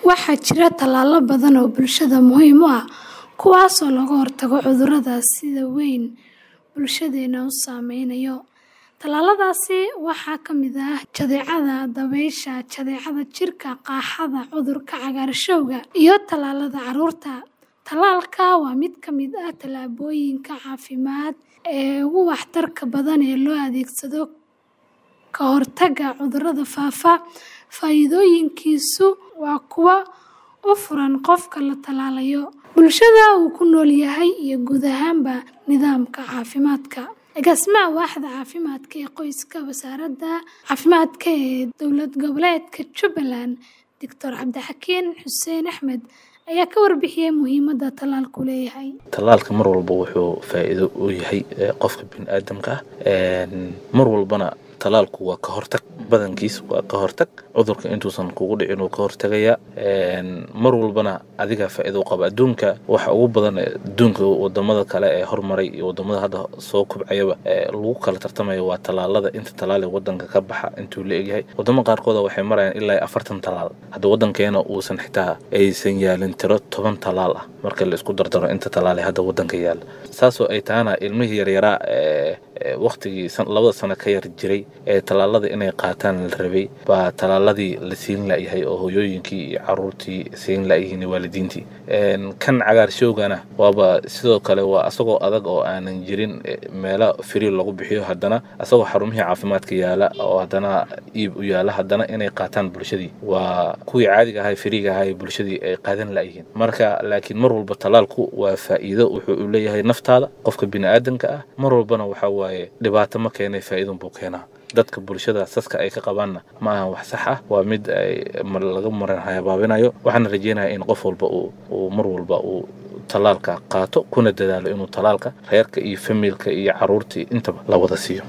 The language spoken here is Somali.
Waxaa jira tallaalo badan oo bulshada muhiim u ah kuwaasoo looga hortago cudurrada sida weyn bulshadeena u saameeya. Tallaaladaasi waxaa ka mid ah jadeecada, dabaysha, jadeecada jirka, qaaxada, cudurka cagaarshowga, iyo tallaalada carruurta. Tallaalka waa mid ka mid ah tallaabooyinka caafimaad ee ugu waxtarka badan ee loo adeegsado ka hortagga cudurrada faafa. Faa'iidooyinkiisu waa kuwo u furan qofka la tallaalayo, bulshada uu ku nool yahay, iyo guud ahaanba nidaamka caafimaadka. Agaasimaha Waaxda Caafimaadka ee Qoyska Wasaaradda Caafimaadka ee Dowlad Goboleedka Jubbaland, Dr. Cabdixakiin Xuseen Axmed ayaa ka warbixiyay muhiimadda tallaalku leeyahay. Tallaalka mar walba wuxuu faa'iido u yahay qofka bini'aadamka ah. Mar walbana tallaalku waa ka hortag badankiis waa ka hortag cudurka intuusan kugu dhicin uu ka hortagaya mar walbana adiga faa'iido u qaba adduunka waxa ugu badan adduunka wadamada kale ee hormaray iyo wadamada hadda soo kobcayaba lagu kala tartamayo waa tallaalada inta tallaal ee wadanka ka baxa intuu la egyahay wadamo qaarkood waxay marayaan ilaa afartan tallaal hadda wadankeena uusan xitaa aysan yaalin tiro toban tallaal ah marka la isku dardaro inta tallaal ee hadda wadanka yaala saasoo ay tahana ilmihii yaryaraa waqtigii labada sano ka yar jiray ee tallaalada inay qaataan la rabay baa tallaaladii la siin la'yahay oo hooyooyinkii iyo caruurtii siin la'yihiin waalidiintii kan cagaarshowgana waaba sidoo kale waa asagoo adag oo aanan jirin meelo firi lagu bixiyo haddana asagoo xarumihii caafimaadka yaala oo haddana iib u yaala haddana inay qaataan bulshadii waa kuwii caadiga ahay firiga ahay bulshadii ay qaadan la'yihiin marka laakiin mar walba tallaalku waa faa'iido wuxuu u leeyahay naftaada qofka bini'aadanka ah mar walbana waxaa waaye dhibaato ma keenay faa'iidun buu keenaa dadka bulshada saska ay ka qabaanna ma ahan wax sax ah waa mid ay laga maran habaabinayo waxaana rajeynayaa in qof walba uu mar walba uu tallaalka qaato kuna dadaalo inuu tallaalka reerka iyo familka iyo caruurtii intaba la wada siiyo